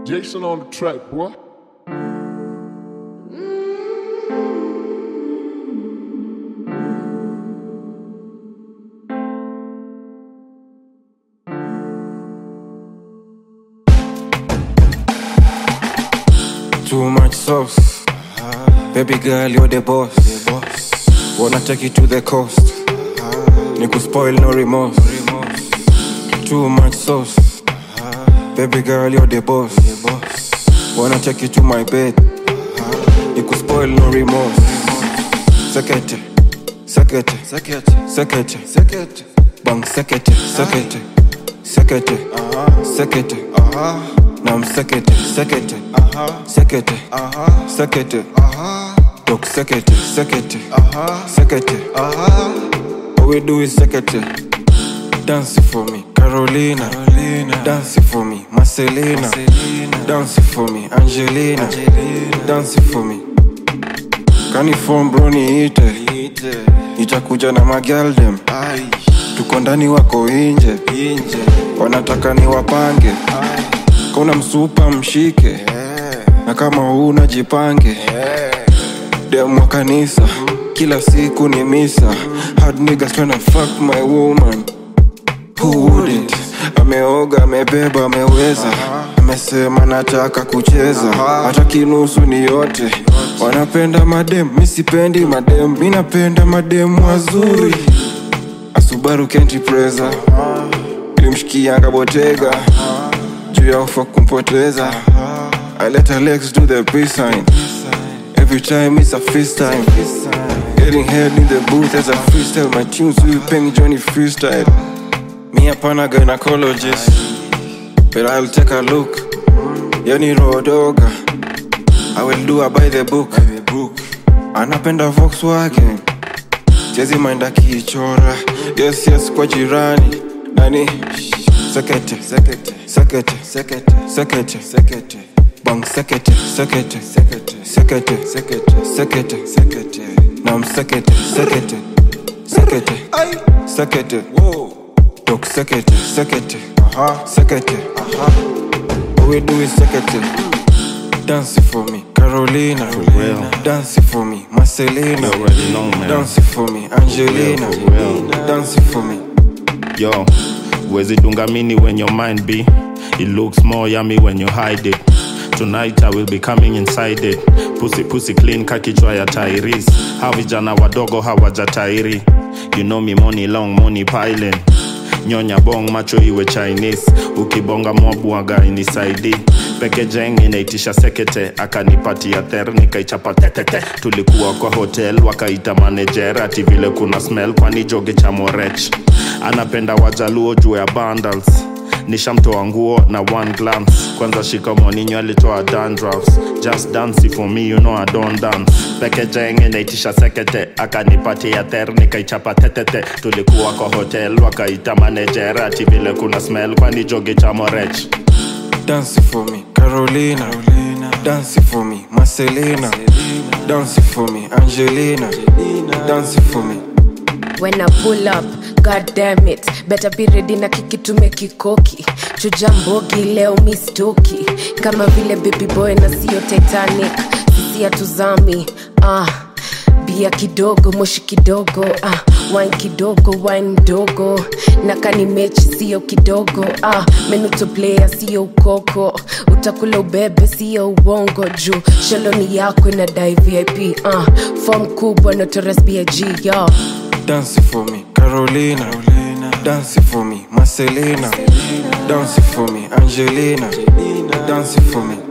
Jason on the track, boy. Too much sauce. Baby girl, you're the boss. Wanna take you to the coast. Niku spoil no remorse. Too much sauce. Baby girl, you're the boss. Wanna take you to my bed. Niku spoil no remorse. Sekete, sekete, sekete, sekete, sekete. Bang sekete, sekete, sekete, sekete. Nam sekete, sekete, sekete, sekete. Dok sekete, sekete, sekete. All we do is sekete. Dance for me, Carolina. Dance for me, Marcelina. Dance for me, Angelina. Dance for me. Kanifom bro niite, nitakuja na magaldem. Tuko ndani wako inje, wanataka ni wapange. Kauna msupa mshike, na kama huna jipange. Dem wa kanisa, kila siku ni misa. Hard niggas tryna fuck my woman. Who wouldn't? Ameoga, amebeba, ameweza, amesema nataka kucheza, hata kinusu ni yote. Wanapenda madem, mi sipendi madem, mi napenda madem wazuri. Asubaru Kenti Preza, ilimshikianga Botega, juu ya ufa kumpoteza. I let Alex do the peace sign. Every time it's a feast time. Getting head in the booth as a freestyle. My tunes will ping Johnny freestyle. Me hapana gynecologist, but I'll take a look. Yani rodoga, I will do a by the book. Anapenda Volkswagen, jezi mainda kichora. Yes yes kwa jirani, nani? Sekete, sekete, sekete, sekete, sekete, sekete. Bang sekete, sekete, sekete, sekete, sekete, sekete, sekete. Nam sekete, sekete, sekete, sekete. Dok sekete, sekete, sekete. All we do is sekete. Dance for me, Carolina. real. Dance for me, Marcelina. You already know, man. Dance for me, Angelina. For real. Dance for me. Yo, wezi dunga mini when your mind be. It looks more yummy when you hide it. Tonight I will be coming inside it. Pussy pussy clean kakichwa ya tairis. Hawa vijana wadogo hawajatairi. You know me money long money piling. Nyonya bong macho iwe Chinese. Ukibonga mwabwaga inisaidi. Peke jeng inaitisha sekete akanipatia ther nikaichapa tetete. Tulikuwa kwa hotel wakaita manager ati vile kuna smell kwani joge cha morech. Anapenda wajaluo juu ya bundles nishamtoa nguo na one glance kwanza shikamoo ninyo alitoa dandruffs just dance for me you know I don't dance peke jenge naitisha sekete akanipatia ther nikaichapa tetete tulikuwa kwa hotel wakaita manager ati vile kuna smell kwani joge cha morech Dance for me, Carolina. Dance for me, Marcelina. Dance for me, Angelina. Dance for me. when I pull up, god damn it better be ready na kikitume kikoki chuja mbogi leo mistoki kama vile baby boy na sio titanic sisi hatuzami ah bia kidogo moshi kidogo ah, wine kidogo wine mdogo na kani mechi sio kidogo ah, menuto player sio ukoko utakula ubebe sio uongo juu shaloni yako inadai vip ah, fom kubwa notoras big yo Dance for me, Carolina. Dance for me, Marcelina. Dance for me, Angelina. Dance for me.